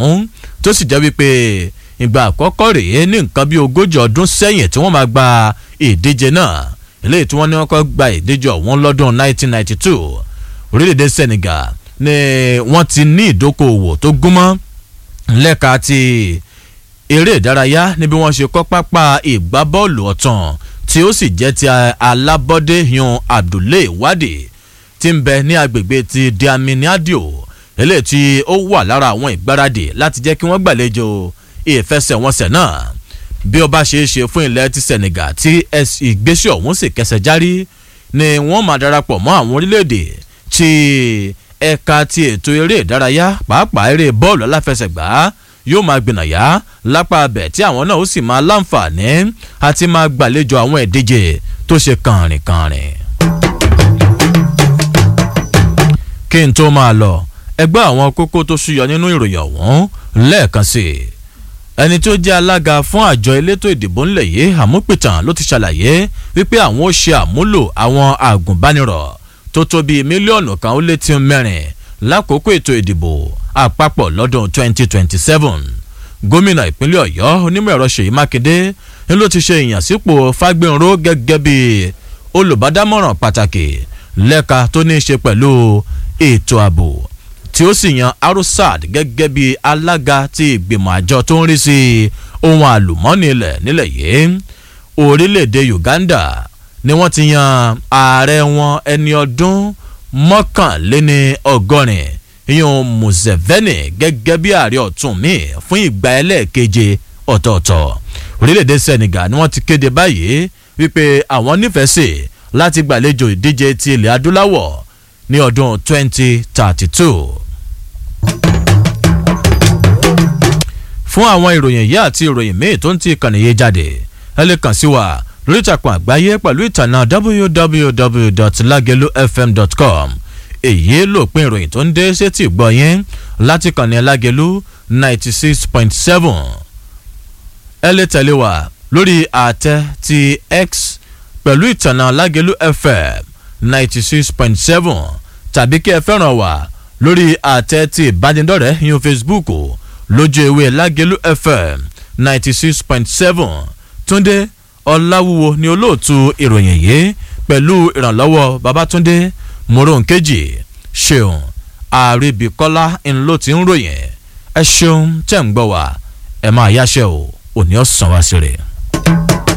ọ̀hún tó sì jẹ́ wípé ìgbà àkọ́kọ́ rèé ní nǹkan bí ogójì ọdún sẹ́yìn tí wọ́n máa gba ìdíje náà eléyìí tí wọ́n ní wọ́n kọ́ gba ìdíje ọ̀hún lọ́dún 1992 orílẹ̀-èdè Senegal ni wọ́n ti ní ìdókòwò tó gúnmọ́ lẹ́ka ti eré ìdárayá níbi wọ́n ṣe kọ́ pápá ìgbábọ́ọ̀lù ọ̀tàn tí ó sì jẹ́ ti alábọ́dé yan Abdoulaye Wade tí ń bẹ ní agbègbè ti Diaminiadio eléyìí tí ó wà lára àwọn ìgbáradì láti jẹ́ kí wọ́n gbàlejò ìfẹsẹ̀wọnsẹ̀ náà bí ó bá ṣe é ṣe fún ilẹ̀ ti Senegal tí ìgbésẹ̀ ọ̀hún sì kẹsẹ̀ járí ni wọ́n máa darapọ̀ mọ́ àwọn orílẹ̀-èdè tí ẹ̀ka ti ètò eré ìdárayá pàápàá eré bọ́ọ̀lù aláfẹsẹ̀gbá yóò máa gbìnàyà lápá abẹ tí àwọn náà ó sì máa láǹfààní àti máa gbàlejò àwọn ìdíje tó ṣe kànrìnkànrìn. kí n tó máa lọ ẹgbẹ́ àwọn kókó tó ṣúyọ nínú ìròyìn ọ̀hún lẹ́ẹ̀kan sí i ẹni tó jẹ́ alága fún àjọ elétò ìdìbò ńlẹ̀ yìí àmúpìtàn ló ti ṣàlàyé wípé àwọn ó ṣe àmúlò àwọn àgùnbánirọ̀ tó tó bíi mílíọ̀nù kan ó lé tí mẹ́rin lákòókò ètò ìdìbò àpapọ̀ lọ́dún 2027 gómìnà ìpínlẹ̀ ọ̀yọ́ onímọ̀ ẹ̀rọ ṣèyí mákindé ni ló ti ṣe ìyànsípò fágbénró gẹ́gẹ́ bí olùbádámọ̀ràn pàtàkì lẹ́ka tó ní í ṣe pẹ̀lú ètò ààbò tí ó sì yan arusad gẹ́gẹ́ bí alága ti ìgbìmọ̀ àjọ tó ń rí sí ohun àlùmọ́ọ́nì ilẹ̀ nílẹ̀ yìí orílẹ̀-èdè uganda ni wọ́n ti yan ààrẹ wọn ẹni ọdún mọ́kànléní ọgọ́rin ìyẹn Museveni gẹ́gẹ́ bí ààrẹ ọ̀tún mi fún ìgbà ẹlẹ́ẹ̀keje ọ̀tọ̀ọ̀tọ̀ orílẹ̀-èdè Senegal ni wọ́n ti kéde báyìí wípé àwọn nífẹ̀ẹ́ sí láti gbàlejò ìdíje ti ilẹ̀ adúláwọ̀ ní ọdún 2032. fún àwọn ìròyìn yìí àti ìròyìn míì tó ń ti ìkànnì yìí jáde ẹ lè kàn sí wa lórí ìtàkùn àgbáyé pẹ̀lú ìtànà www.lagelufm.com èyí lòpin ìròyìn tó ń dé sétí gbọ́ yín láti kànnì Lágelú ninety six point seven ẹ lè tẹ̀lé wa lórí àtẹ ti X pẹ̀lú ìtànà Lágelú FM ninety six point seven tàbí kí ẹ fẹ́ràn wa lórí àtẹ ti ìbánidọ́rẹ̀ẹ́ yín Facebook lójú ewé Lágelú FM ninety six point seven Túndé Ọláwúwo ni olóòtú ìròyìn yìí pẹ̀lú ìrànlọ́wọ́ Babátúndé moronkeji ṣeun àríbíkọ́lá ńlọ tí ń ròyìn ẹ ṣeun tẹ̀ ń gbọ́ wá ẹ máa yáṣẹ́ o òní ọ̀sán wá sí rẹ̀.